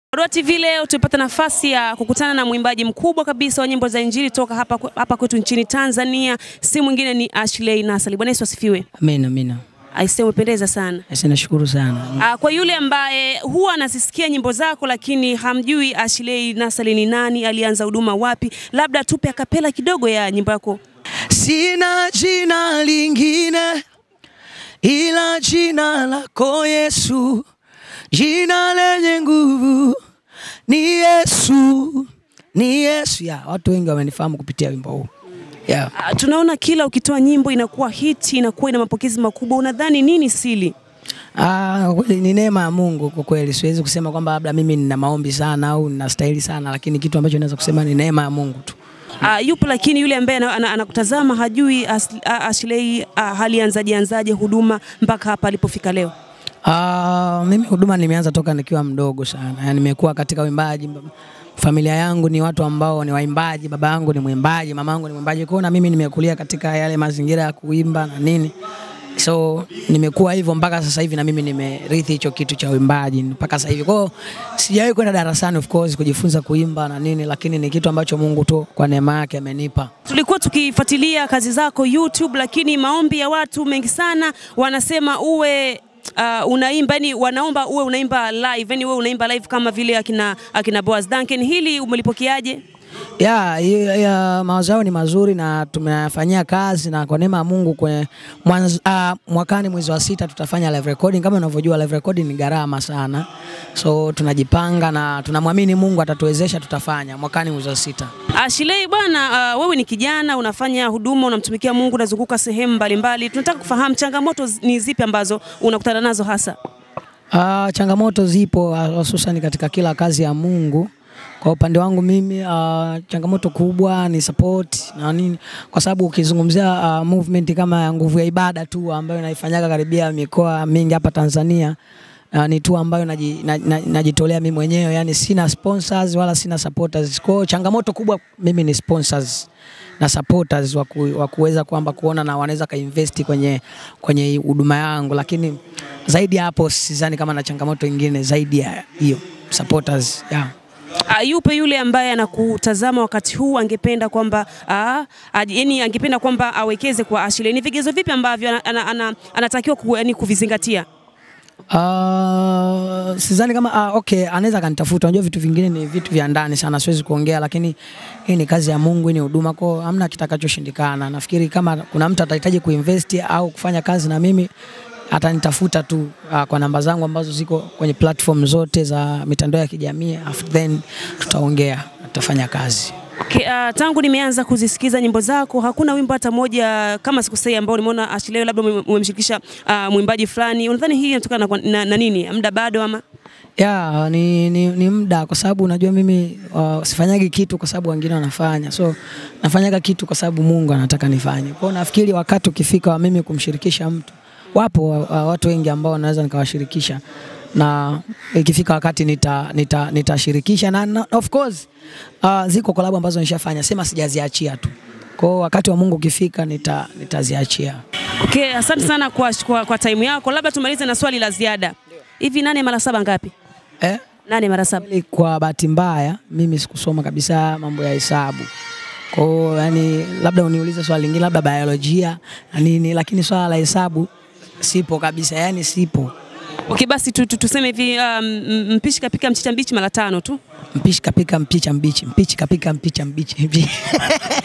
Barua TV leo tumepata nafasi ya kukutana na mwimbaji mkubwa kabisa wa nyimbo za Injili toka hapa, hapa kwetu nchini Tanzania, si mwingine ni Ashley Nasali. Bwana Yesu asifiwe. Amina, amina. Aisee, umependeza sana. Asi, nashukuru sana. Ah, kwa yule ambaye huwa anazisikia nyimbo zako lakini hamjui Ashley Nasali ni nani, alianza huduma wapi, labda tupe akapela kidogo ya nyimbo yako. Sina jina lingine ila jina lako Yesu, jina lenye nguvu ni Yesu, ni Yesu. Ya, watu wengi wamenifahamu kupitia wimbo huu yeah. Ah, tunaona kila ukitoa nyimbo inakuwa hiti, inakuwa ina mapokezi makubwa. Unadhani nini siri? Ah, kweli ni neema ya Mungu kwa kweli. Siwezi kusema kwamba labda mimi nina maombi sana au ninastahili sana, lakini kitu ambacho naweza kusema ni neema ya Mungu tu. Uh, yupo lakini yule ambaye ana- ana- anakutazama hajui As- ah, Ashley uh, halianzaje anzaje huduma mpaka hapa alipofika leo. Ah, mimi huduma nimeanza toka nikiwa mdogo sana. Yaani nimekuwa katika uimbaji. Familia yangu ni watu ambao ni waimbaji, baba yangu ni mwimbaji, mama yangu ni mwimbaji. Kwa hiyo na mimi nimekulia katika yale mazingira ya kuimba na nini. So nimekuwa hivyo mpaka sasa hivi na mimi nimerithi hicho kitu cha uimbaji mpaka sasa hivi. Kwa hiyo sijawahi kwenda darasani of course kujifunza kuimba na nini, lakini ni kitu ambacho Mungu tu kwa neema yake amenipa. Tulikuwa tukifuatilia kazi zako YouTube, lakini maombi ya watu mengi sana wanasema uwe Uh, unaimba yani, wanaomba uwe unaimba live yani, uwe unaimba live kama vile akina, akina Boaz Duncan. Hili umelipokeaje? ya, ya, ya mawazo yao ni mazuri na tumeyafanyia kazi na kwa neema ya Mungu kwenye mwanz, uh, mwakani mwezi wa sita tutafanya live recording. Kama unavyojua live recording ni gharama sana, so tunajipanga na tunamwamini Mungu atatuwezesha, tutafanya mwakani mwezi wa sita. Ashley bwana, uh, wewe ni kijana unafanya huduma, unamtumikia Mungu, unazunguka sehemu mbalimbali. Tunataka kufahamu changamoto zi- ni zipi ambazo unakutana nazo hasa? Uh, changamoto zipo ah, hususan katika kila kazi ya Mungu. Kwa upande wangu mimi uh, changamoto kubwa ni support na nini, kwa sababu ukizungumzia uh, movement kama ya nguvu ya ibada tu ambayo naifanyaga karibia mikoa mingi hapa Tanzania uh, ni tu ambayo naji- na- na- najitolea mimi mwenyewe, yani sina sponsors wala sina supporters. Kwa hiyo changamoto kubwa mimi ni sponsors na supporters wa ku- wa kuweza kwamba kuona na wanaweza kainvesti kwenye kwenye huduma yangu, lakini zaidi ya hapo sidhani kama na changamoto ingine zaidi ya hiyo supporters yeah. Uh, yupe yule ambaye anakutazama wakati huu angependa kwamba uh, yani angependa kwamba awekeze kwa Ashley. Ni vigezo vipi ambavyo ana, ana, ana, anatakiwa ku, yani kuvizingatia? Uh, sidhani kama uh, okay, anaweza akanitafuta. Unajua vitu vingine ni vitu vya ndani sana, siwezi kuongea, lakini hii ni kazi ya Mungu, hii ni huduma, kwa hamna kitakachoshindikana. Nafikiri kama kuna mtu atahitaji kuinvest au kufanya kazi na mimi atanitafuta tu uh, kwa namba zangu ambazo ziko kwenye platform zote za mitandao ya kijamii, after then tutaongea, tutafanya kazi. Okay, uh, tangu nimeanza kuzisikiza nyimbo zako hakuna wimbo hata moja kama sikosei ambao nimeona Ashley labda ume- umemshirikisha uh, mwimbaji fulani. Unadhani hii inatokana na, na, na nini? Muda bado ama? ya ni, ni, ni muda kwa sababu unajua mimi uh, sifanyagi kitu kwa sababu wengine wanafanya, so nafanyaga kitu kwa sababu Mungu anataka nifanye. Kwa hiyo nafikiri wakati ukifika wa mimi kumshirikisha mtu, wapo uh, watu wengi ambao naweza nikawashirikisha na ikifika wakati nita, nita, nitashirikisha na, na of course uh, ziko kolabo ambazo nishafanya, sema sijaziachia tu. Kwa hiyo wakati wa Mungu ukifika nita, nitaziachia. Okay, asante sana kwa, kwa, kwa time yako. Labda tumalize na swali la ziada. Hivi nane mara saba ngapi? Eh? Nane mara saba. Kweli kwa bahati mbaya mimi sikusoma kabisa mambo ya hesabu. Kwa hiyo yani, labda uniulize swali lingine, labda biolojia na nini, lakini swala la hesabu sipo kabisa, yani sipo. Okay, basi tu, tu, tuseme hivi um, m- mpishi kapika mchicha mbichi mara tano tu. Mpishi kapika mpicha mbichi, mpichi kapika mpicha mbichi.